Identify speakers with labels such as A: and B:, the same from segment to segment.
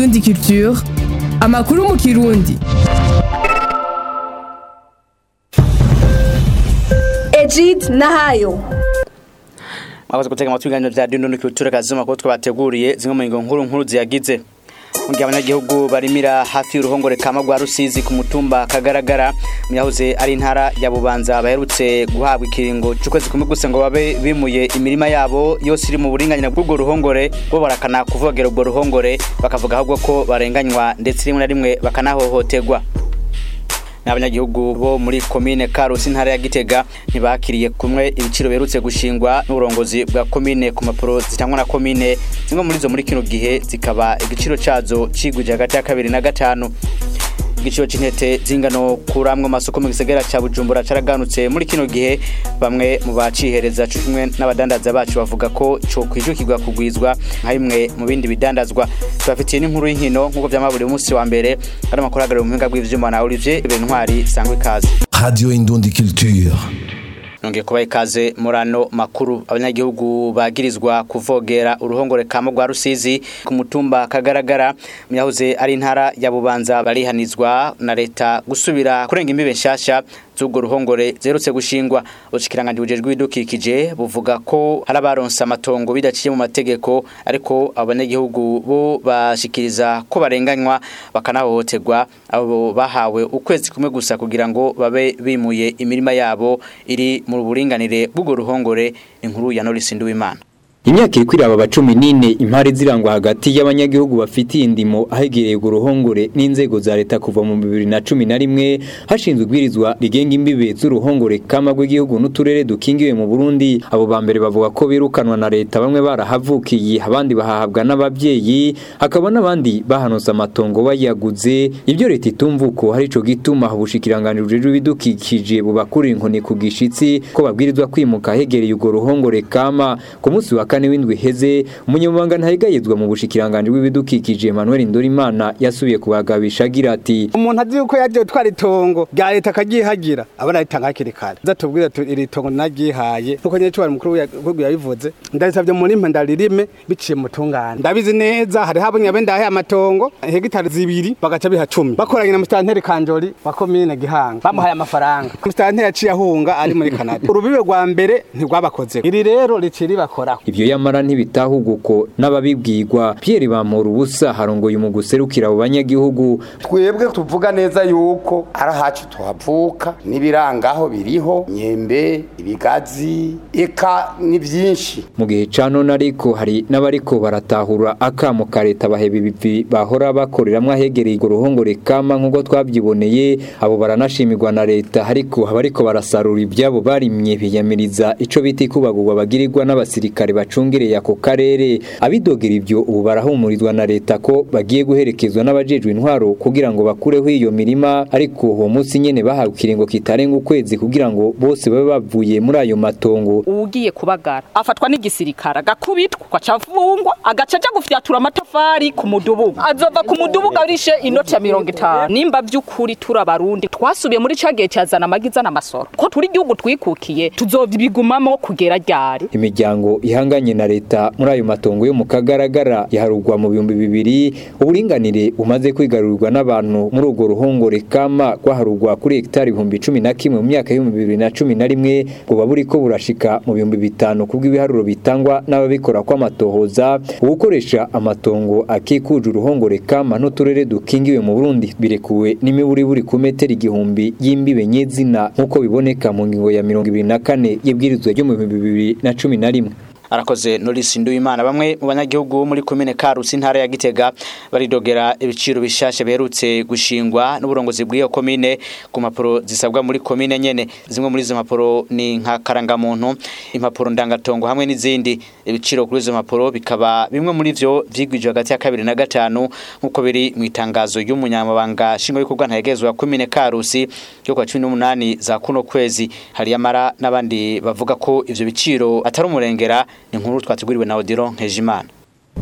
A: Indundi Culture amakuru mu kirundi
B: Egid Nahayo
C: mwakoze gutega amatwi ibiganiro vya Indundi Culture kazima ko twabateguriye zimwe mu ngingo nkuru nkuru ziyagize mu gihe abanyagihugu barimira hafi y'uruhongore kama rwa Rusizi ku mutumba kagaragara mu yahoze ari intara ya Bubanza baherutse guhabwa ikiringo cy'ukwezi kumwe gusa ngo babe bimuye imirima yabo yose iri mu buringanire bw'ubwo ruhongore bo barakana kuvogera ubwo ruhongore bakavuga ahubwo ko barenganywa ndetse rimwe na rimwe bakanahohoterwa n'abanyagihugu bo muri komine Karusi intara ya Gitega ntibakiriye kumwe ibiciro berutse gushingwa n'uburongozi bwa komine ku mapuro zitangwa na komine zimwe muri zo muri kino gihe zikaba igiciro cazo cigwije hagati ya kabiri na gatanu igiciro c'intete zingano kuramwe amasoko mu gisagara ca Bujumbura caraganutse muri kino gihe bamwe mu bacihereza cumwe n'abadandaza bacu bavuga ko co kwijukirwa kugwizwa nka bimwe mu bindi bidandazwa tubafitiye n'inkuru y'inkino nk'uko vyama buri munsi wa mbere ari amakuru ahagarariye mu buhinga bw'ivyuma na Olivier Bentwari sangwe ikaze
D: Radio Indundi Culture.
C: nongeye kubaha ikaze muri ano makuru abanyagihugu bagirizwa kuvogera uruhongore kama rwa rusizi ku mutumba kagaragara mu yahoze ari intara ya bubanza barihanizwa na leta gusubira kurenga imbibe nshasha z'ubwo ruhongore zerutse gushingwa ubushikiranganje bujejwe ibidukikije buvuga ko hari abaronse amatongo bidaciye mu mategeko ariko abanyagihugu bo bashikiriza ko barenganywa bakanahohoterwa abo bahawe ukwezi kumwe gusa kugira ngo babe bimuye imirima yabo iri mu buringanire bw'ubwo ruhongore inkuru ya Norris Nduwimana
E: Imyaka iri kwiraba aba cumi n'ine impari zirangwa hagati y'abanyagihugu bafitiye indimo ahegereye uruhongore n'inzego za leta kuva mu bibiri na cumi na rimwe hashinzwe ibwirizwa rigenga imbibe z'uruhongore kama rw'igihugu n'uturere dukingiwe mu Burundi abo ba mbere bavuga ko birukanwa na leta bamwe barahavukiye abandi bahahabwa n'ababyeyi hakaba n'abandi bahanose amatongo bayaguze ibyo leta itumva uko hari ico gituma ubushikiranganje bujejwe ibidukikije bubakurira inkoni ku gishitsi ko babwirizwa kwimuka ahegereye urwo ruhongore kama ku munsi wa kane w'indwi heze umunyamabanga ntahigayezwa mu bushikiranganje bw'ibidukikije Emmanuel Ndorimana yasubiye kubagabisha agira ati
F: umuntu azi yuko yagiye twara itongo rya leta akagihagira abona ritanga hakiri kare zatubwira iri tongo nagihaye nkuko nyine cyubara mukuru w'igihugu yabivuze ndarisabye muri mpa ndaririme biciye mu tungane ndabizi neza hari habonye abe ndahe amatongo hegitari zibiri bagaca biha cumi bakoranye na mustanteri kanjori wa komine gihanga bamuhaye amafaranga mustanteri yaciye ahunga ari muri Canada urubibe rwa mbere ntirwabakoze iri rero riciri bakoraho
E: ivyo yamara ntibitahuguko n'ababibwirwa Pierre Bamora ubusa harongoye mu guserukira abo banyagihugu
G: twebwe tuvuga neza yuko ari ahacu tuhavuka n'ibirangaho biriho nyembe ibigazi eka ni byinshi
E: mu gihe ca none ariko hari n'abariko baratahura akamo ka leta baheba ibivi bahora bakoreramwo ahegereye urwo ruhongore kama nk'uko twavyiboneye abo baranashimirwa na leta ariko abariko barasarura ivyabo barimye biyamiriza ico bita ikubagurwa bagirirwa n'abasirikare bacungereye ako karere abidogera ivyo ubu barahumurizwa na leta ko bagiye guherekezwa n'abajejwe intwaro kugira ngo bakureho iyo mirima ariko uwo munsi nyene bahawe ikiringo kitarenga ukwezi kugira ngo bose babe bavuye muri ayo matongo
H: ugiye kubagara afatwa n'igisirikare agakubitwa akacavungwa agaca aja gufyatura amatafari ku mudubugu azova ku mudubugu arishe inoti ya mirongo itanu nimba vy'ukuri turi abarundi twasubiye muri ca gihe cyazana amagiza n'amasoro ko turi igihugu twikukiye tuzobigumamo kugera ryari
E: imiryango ihanganye na leta muri ayo matongo yo mu kagaragara yaharugwa mu bihumbi bibiri uburinganire bumaze kwigarurirwa n'abantu muri urwo ruhongore kama rwaharugwa kuri hegitari ibihumbi cumi na kimwe mu myaka y'ibihumbi bibiri na cumi na rimwe buba buriko burashika mu bihumbi bitanu kubw'ibiharuro bitangwa n'ababikora kw'amatohoza ugukoresha amatongo akikuje uruhongore kama n'uturere dukingiwe mu Burundi birekuwe n'imiburiburi ku metero igihumbi y'imbibe nyezina nk'uko biboneka mu ngingo ya mirongo ibiri na kane y'ibwirizwa ryo mu bihumbi bibiri na cumi na rimwe
C: arakoze Norris Nduwimana bamwe mu banyagihugu bo muri komine Karusi intara ya Gitega baridogera ibiciro bishashe beherutse gushingwa n'uburongozi bw'iyo komine ku mapuro zisabwa muri komine nyene zimwe muri izo mapuro ni nka karangamuntu impapuro ndangatongo hamwe n'izindi ibiciro kuri izo mapuro bikaba bimwe muri vyo vyigwije hagati ya kabiri na gatanu nk'uko biri mu itangazo y'umunyamabanga shingo y'ikorwa ntayegezwa komine Karusi yo kwa 18 za kuno kwezi hari yamara n'abandi bavuga ko ivyo biciro atari umurengera ni inkuru twateguriwe na Odilo Nkejimana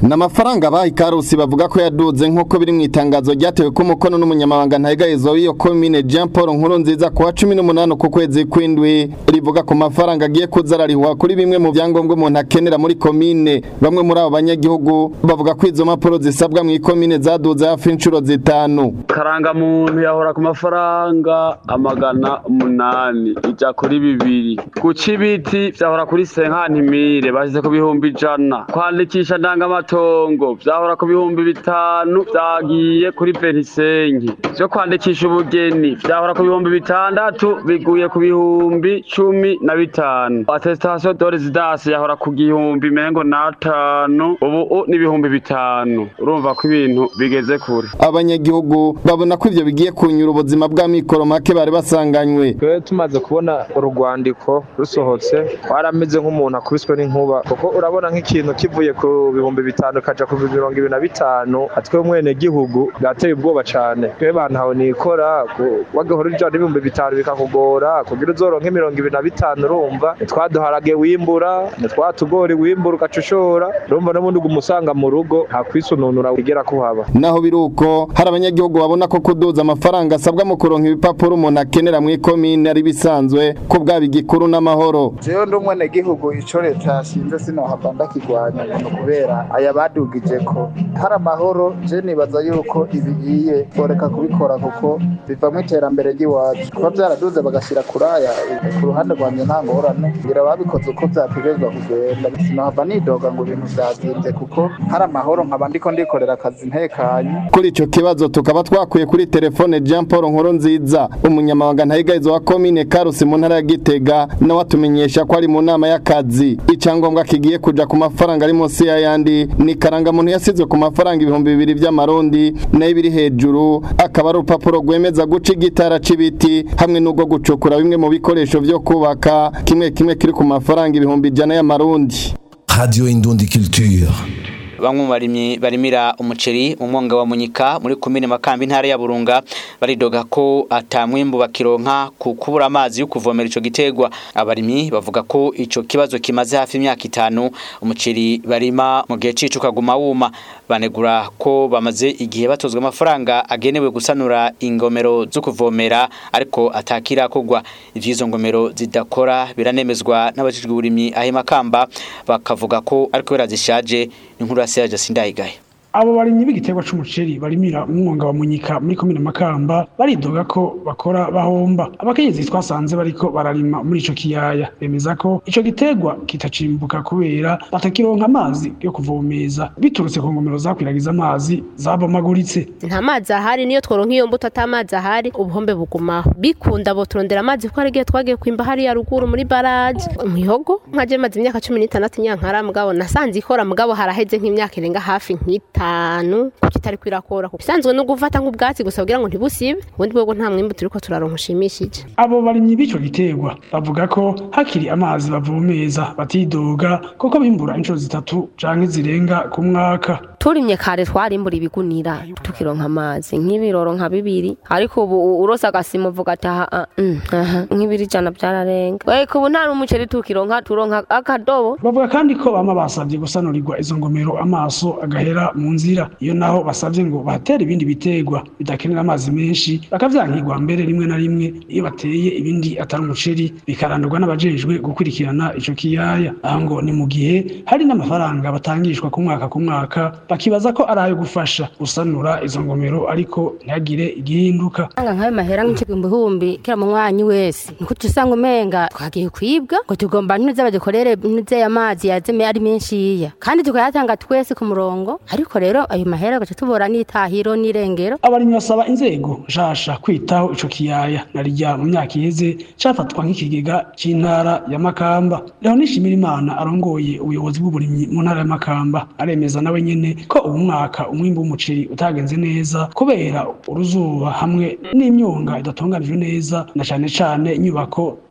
I: n'amafaranga baha ikarusi bavuga ko yaduze nk'uko biri mu itangazo ryatewe ko umukono n'umunyamabanga ntayigayizo w'iyo komine Jean Paul nkuru nziza ku wa cumi n'umunani ku kwezi kw'indwi rivuga ku mafaranga agiye kuza ararihwa kuri bimwe mu byangombwa umuntu akenera muri komine bamwe muri abo banyagihugu bavuga ko izo mpapuro zisabwa mu ikomine zaduze hafi inshuro zitanu
J: karangamuntu yahora ku mafaranga amagana umunani ija kuri bibiri guca ibiti vyahora kuri senkantimire bashyize ku bihumbi ijana kwandikisha ndangamatongo vyahora ku bihumbi bitanu vyagiye kuri benisengi vyo kwandikisha ubugeni vyahora ku bihumbi bitandatu biguye ku bihumbi cumi na bitanu attestation de residence yahora ku gihumbi mengo n'atanu ubu ni ibihumbi bitanu urumva ko ibintu bigeze kure
I: abanyagihugu babona ko ivyo bigiye kunyura ubuzima bw'amikoro make bari basanganywe
K: twe tumaze kubona urugwandiko rusohotse twarameze nk'umuntu akubiswe n'inkuba kuko urabona nk'ikintu kivuye ku bihumbi bitanu kaja ku mirongo ibiri na bitanu atwe mwene gihugu bwateye ubwoba cane twe bantaho nikora wagahora ujana n'ibihumbi bitanu bikakugora kugira uzoronke mirongo ibiri na bitanu urumva twaduharage wimbura twatugori wimbura ugacushora urumva n'ubundi umusanga mu rugo nta kwisununura wigera kuhaba
I: naho biruko hari abanyagihugu babona ko kuduza amafaranga asabwa mu kuronka ibipapuro umuntu akenera mu ikomine ari bisanzwe ko bwaba igikuru n'amahoro
L: jewe ndi umwene gihugu ico leta yashinze sinohava ndakigwanya ngo kubera aya badugije ko hari amahoro je nibaza yuko ibigiye boreka kubikora kuko bivamo iterambere ry'iwacu kuba vyaraduze bagashira kuraya ku ruhande rwanje nta ngorane ngira babikoze uko vyategerezwa kugenda sinohava nidoga ngo ibintu vyazimvye kuko hari amahoro nkaba ndiko ndikorera akazi ntekanye
I: kuri ico kibazo tukaba twakuye kuri telefone Jean Paul Nkuru nziza umunyamabanga ntayigayizo wa komine Karusi mu ntara ya Gitega nawe atumenyesha ko ari mu nama y'akazi icyangombwa kigiye kuja ku mafaranga ari munsi y'ayandi ni karanga muntu yasizwe ku mafaranga ibihumbi bibiri by'amarundi nayo biri hejuru akaba ari urupapuro rwemeza guca igitara c'ibiti hamwe n'ubwo gucukura bimwe mu bikoresho vyo kubaka kimwe kimwe kiri ku mafaranga ibihumbi ijana y'amarundi
D: Radio Indundi Culture.
C: bamwe mu barimyi barimira umuceri mu mwonga wa munyika muri komine makambi intara ya burunga baridoga ko atamwimbu bakironka ku kubura amazi yo kuvomera ico gitegwa abarimyi bavuga ko ico kibazo kimaze hafi imyaka itanu umuceri barima mu gihe cicu kaguma wuma banegura ko bamaze igihe batozwa amafaranga agenewe gusanura ingomero zo kuvomera ariko atakira kugwa ivyizo ngomero zidakora biranemezwa n'abajijwe uburimyi ahe makamba bakavuga ko ariko birazishaje inkuru ya Serge Sindayigaye
M: abo barimyi b'igiterwa c'umuceri barimira umwonga wa munyika muri komine makamba baridoga ko bakora bahomba abakenyezi twasanze bariko bararima muri ico kiyaya bemeza ko ico giterwa kitacimbuka kubera batakironka amazi yo kuvomeza biturutse ku ngomero zakwiragiza amazi zabomaguritse
N: nta mazi ahari niyo tworonka iyo mbuto ata mazi ahari ubuhombe bugumaho bikunda bo turondera amazi ko hari igihe twagiye kwimba hariya ruguru muri baraje mwihogo nkaje maze imyaka cumi n'itandatu nyankara mugabo nasanze ikora mugabo haraheze nk'imyaka irenga hafi nk'ita itanu kuko itari kwirakora bisanzwe no gufata nk'ubwatsi gusa kugira ngo ntibusibe ubundi bwo nta mwimbu turiko turaronka ushimishije
M: abo barimyi b'ico giterwa bavuga ko hakiri amazi bavomeza batidoga kuko bimbura inshuro zitatu canke zirenga ku mwaka
O: turimye kare twarimbura ibigunira tukironka amazi nk'ibiroro nka bibiri ariko ubu urose agasima uvuga ati aha nk'ibiri ijana byararenga ariko ubu nta n'umuceri tukironka turonka akadobo
M: bavuga kandi ko bama basabye gusanurirwa izo ngomero amaso agahera mu nzira iyo naho basabye ngo batere ibindi biterwa bidakenera amazi menshi bakavyankirwa mbere rimwe na rimwe iyo bateye ibindi atari umuceri bikarandurwa n'abajejwe gukurikirana ico kiyaya aho ngo ni mu gihe hari n'amafaranga batangishwa ku mwaka ku mwaka bakibaza ko ari ayo gufasha gusanura izo ngomero ariko ntihagire igihinduka
O: anga nkayo mahera nk'igihumbi kira mu mwanyi wese niko usanga umenga twagiye kwibwa ngo tugomba ntuze badukorere ntuze amazi yazeme ari menshi yiya kandi tukayatanga twese ku murongo ariko rero ayo mahera gace tubora n'itahiro n'irengero
M: abarimyi basaba inzego nshasha kwitaho ico kiyaya narijya mu myaka iheze cafatwa nk'ikigega c'intara ya Makamba Leho nishimira Imana arongoye ubuyobozi bw'uburimyi mu ntara ya Makamba aremeza nawe nyene ko ubu mwaka umwimbu w'umuceri utagenze neza kubera uruzuba hamwe n'imyonga idatunganijwe neza na cane cane inyubako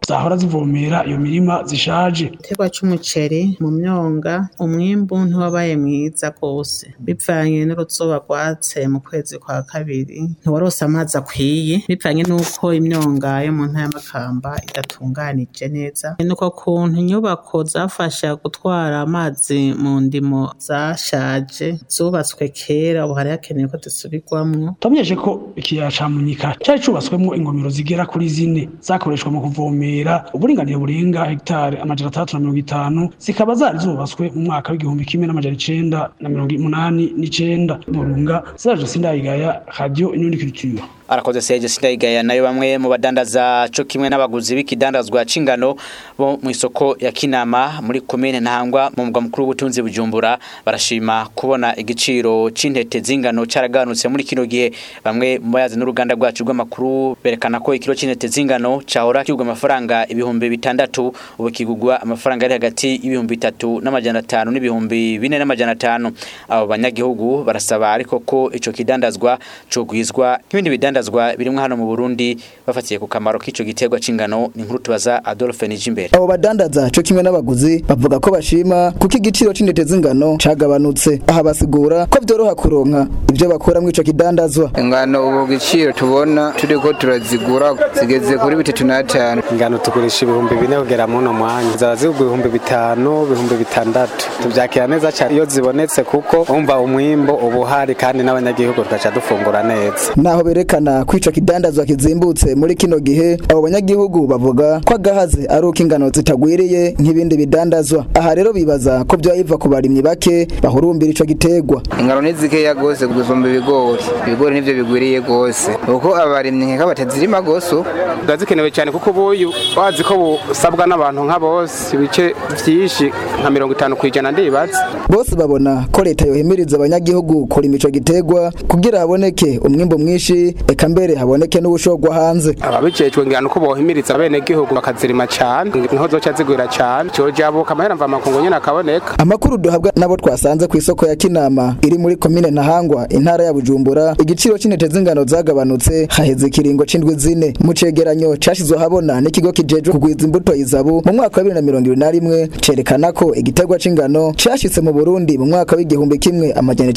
M: zahora zivomera iyo mirima zishaje
P: igiterwa c'umuceri mu myonga umwimbu ntiwabaye mwiza rwose bivanye n'uruzuba rwatse mu kwezi kwa kabiri ntiwarose amazi akwiye bivanye n'uko imyonga yo mu ntara y'amakamba idatunganije neza nuko kuntu inyubako zafasha gutwara amazi mu ndimo zashaje zubatswe kera ubu hari hakenewe ko zisubirwamwo
M: twamenyeshe ko ikiyaya ca munyika cari cubatswemwo ingomero zigera kuri zine zakoreshwa mu kuvomera uburinganire burenga hegitari amajana atandatu na mirongo itanu zikaba zari zubatswe mu mwaka w'igihumbi kimwe n'amajana icenda na mirongo umunani n'icenda burunga zaje sindayigaya radio inundi culture
C: arakoze Serge Sindayigaya nayo bamwe mu badandaza co kimwe n'abaguzi b'ikidandazwa c'ingano bo mu isoko ya Kinama muri commune Ntangwa mu mugwa mukuru w'ubutunzi Bujumbura barashima kubona igiciro c'intete z'ingano caraganutse muri kino gihe bamwe mu bayazi n'uruganda rwacu rw'amakuru berekana ko ikiro c'intete z'ingano cahora kigurwa amafaranga ibihumbi bitandatu ubu kigurwa amafaranga ari hagati y'ibihumbi bitatu n'amajana atanu n'ibihumbi bine n'amajana atanu abo banyagihugu barasaba ariko ko ico kidandazwa cogwizwa nk'ibindi bidandazwa ibidandazwa birimwe hano mu Burundi bafatiye ku kamaro k'ico giterwa c'ingano ni nkuru tubaza Adolphe Nijimbere
Q: abo badandaza co kimwe n'abaguzi bavuga ko bashima kuko igiciro c'intete z'ingano cagabanutse aha basigura ko vyoroha kuronka ivyo bakora mw'ico kidandazwa
R: ingano ubu giciro tubona turiko turazigura zigeze kuri bitatu n'atanu
F: ingano tugurisha ibihumbi bine kugera muno mwanya zaba zigurwa ibihumbi bitanu ibihumbi bitandatu tuvyakira neza cyane iyo zibonetse kuko umva umwimbo uba uhari kandi n'abanyagihugu tugaca dufungura neza
Q: naho berekana kwica kidandazwa kizimbutse muri kino gihe abo banyagihugu bavuga ko agahaze ari uko ingano zitagwiriye nk'ibindi bidandazwa aha rero bibaza ko byoyiva ku barimyi bake bahurumbira ico gitegwa
R: ingano ni zikeya gose gusumba ibigori ibigori nivyo bigwiriye gose kuko abarimyi nkeka batazirima gose
F: ziba zikenewe cyane kuko ubuyu wazi ko busabwa n'abantu nka bose ibice vyinshi nka mirongo itanu kw'ijana ndibaza
Q: bose babona ko leta yohimiriza abanyagihugu kurima ico gitegwa kugira haboneke umwimbo mwinshi eka mbere haboneke n'ubushogwa hanze
F: ababijejwe ngirana uko bohimiriza bene gihugu bakazirima cyane niho zoca zigwira cyane cojabuka amahera mva makungu nyene akaboneka
Q: amakuru duhabwa nabo twasanze ku isoko ya Kinama iri muri komine Ntahangwa intara ya Bujumbura igiciro c'intete z'ingano zagabanutse haheze ikiringo c'indwi zine mu cegeranyo cashizwe habona n'ikigo kijejwe kugwiza imbuto izabu mu mwaka wa 2021 cerekana ko igiterwa c'ingano cashitse mu Burundi mu mwaka w'igihumbi kimwe amajana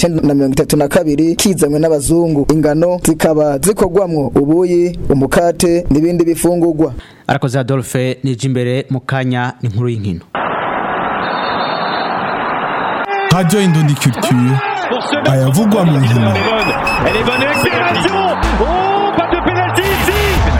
Q: 1932 kizanywe n'abazungu ingano zikaba zikorwamwo ubuyi umukate n'ibindi bifungurwa
C: arakoze Adolphe Nijimbere mu kanya ni nkuru y'inkino
D: Radio Indondi Culture ayavugwa mu nkino
S: Elle est bonne accélération Oh, pas de pénalty ici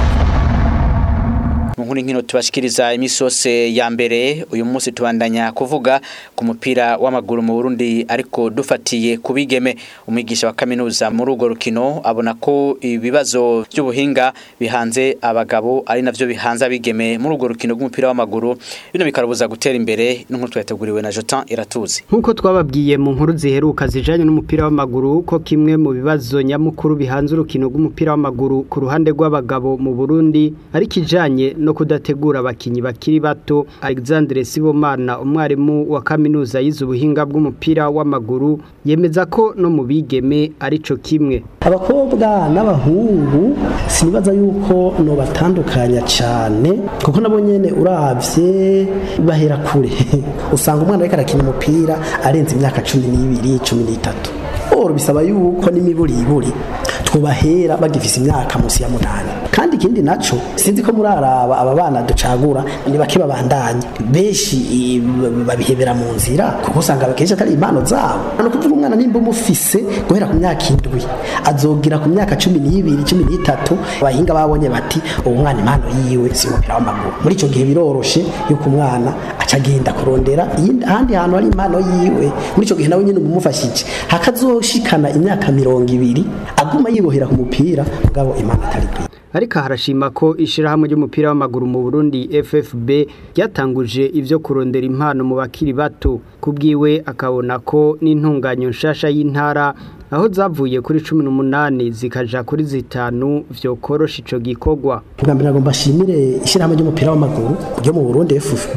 C: mu nkuru nkino tubashikiriza imisose ya mbere uyu munsi tubandanya kuvuga ku mupira w'amaguru mu Burundi ariko dufatiye kubigeme umwigisha wa kaminuza muri urwo rukino abona ko ibibazo by'ubuhinga bihanze abagabo ari navyo bihanze abigeme muri urwo rukino rw'umupira w'amaguru bino bikarubuza gutera imbere n'inkuru twateguriwe na Jotin Iratuzi
T: nkuko twababwiye mu nkuru ziheruka zijanye n'umupira w'amaguru ko kimwe mu bibazo nyamukuru bihanze urukino rw'umupira w'amaguru ku ruhande rw'abagabo mu Burundi ari kijanye no kudategura abakinyi bakiri bato Alexandre Sibomana umwarimu wa kaminuza yize ubuhinga bw'umupira w'amaguru yemeza ko no mu bigeme arico kimwe
U: abakobwa n'abahungu sinibaza yuko no batandukanya cyane kuko nabo nyene uravye bahera kure usanga umwana ariko arakina umupira arenze imyaka cumi n'ibiri cumi n'itatu oro bisaba yuko n'imiburiburi twubahera bagifise imyaka munsi ya munani kandi ikindi naco sinzi ko muraraba aba bana ducagura ni bake babandanya benshi babihebera mu nzira kuko usanga akenshi atari impano zabo no kuvuga umwana nimba umufise guhera ku myaka indwi azogira ku myaka cumi n'ibiri cumi n'itatu abahinga babonye bati uwo mwana impano yiwe si umupira w'amaguru muri icyo gihe biroroshe yuko umwana aca agenda kurondera ahandi hantu hari impano yiwe muri icyo gihe nawe nyine umumufashije hakazoshikana imyaka mirongo ibiri aguma yibohera ku mupira mugabo impano atari kwiye
T: ariko harashima ko ishirahamwe ry'umupira w'amaguru mu Burundi FFB ryatanguje ivyo kurondera impano mu bakiri bato kubwiwe akabona ko n'intunganyo nshasha y'intara aho zavuye kuri 18 zikaja kuri zitanu vyo korosha ico gikorwa
U: bwa mbere agomba ashimire ishirahamwe ry'umupira w'amaguru ryo mu Burundi FFB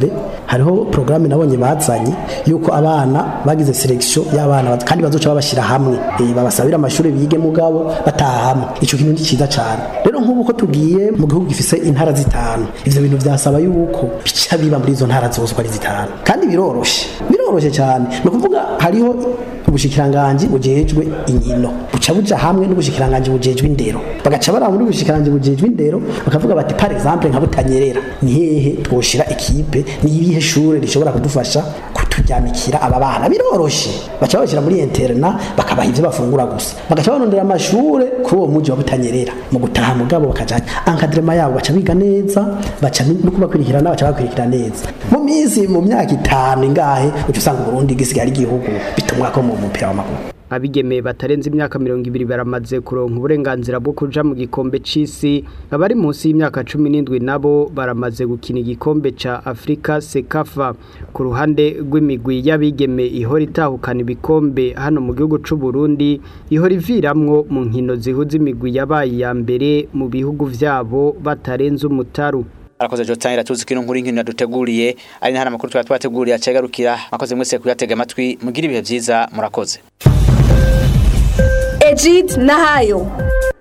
U: hariho porogaramu nabonye bazanye yuko abana bagize selection y'abana kandi bazoca babashyira hamwe Eh, babasabira amashuri bige mugabo bataha hamwe icyo kintu ni cyiza cyane rero nk'ubu ko tugiye mu gihugu gifise intara zitanu ivyo bintu byasaba yuko bica biba muri izo ntara zose uko ari zitanu kandi biroroshe biroroshe cyane ni ukuvuga hariho ubushikiranganji bujejwe inkino buca buja hamwe n'ubushikiranganji bujejwe indero bagaca baraba muri ubushikiranganji bujejwe indero bakavuga bati par exemple nka butanyerera ni hehe twoshira ikipe ni irihe shure rishobora kudufasha kuturyamikira aba bana biroroshe baca babashyira muri interna bakabaha ivyo bafungura gusa bagaca barondera amashure kuri uwo muji wa butanyerera mu gutaha mugabo bakajanya encadrement yabo baca biga neza baca no kubakurikirana baca bakurikira neza mu minsi mu myaka itanu ingahe uca usanga Burundi gisigaye ari igihugu bitumwa ko mu mupira w'amaguru
T: abigeme batarenze imyaka mirongo ibiri baramaze kuronka uburenganzira bwo kuja mu gikombe c'isi abari munsi y'imyaka cumi n'indwi nabo baramaze gukina igikombe ca afurika sekafa ku ruhande rw'imigwi y'abigeme ihora itahukana ibikombe hano mu gihugu c'u Burundi ihora iviramwo mu nkino zihuza imigwi yabaye iya mbere mu bihugu vyabo batarenze umutaru
C: arakoze Jotanira tuzi kino nkuru inkino yaduteguriye ari ntara makuru twa twateguriye acegarukira makoze mwese kuyatega amatwi mugira ibihe vyiza murakoze
B: Egid Nahayo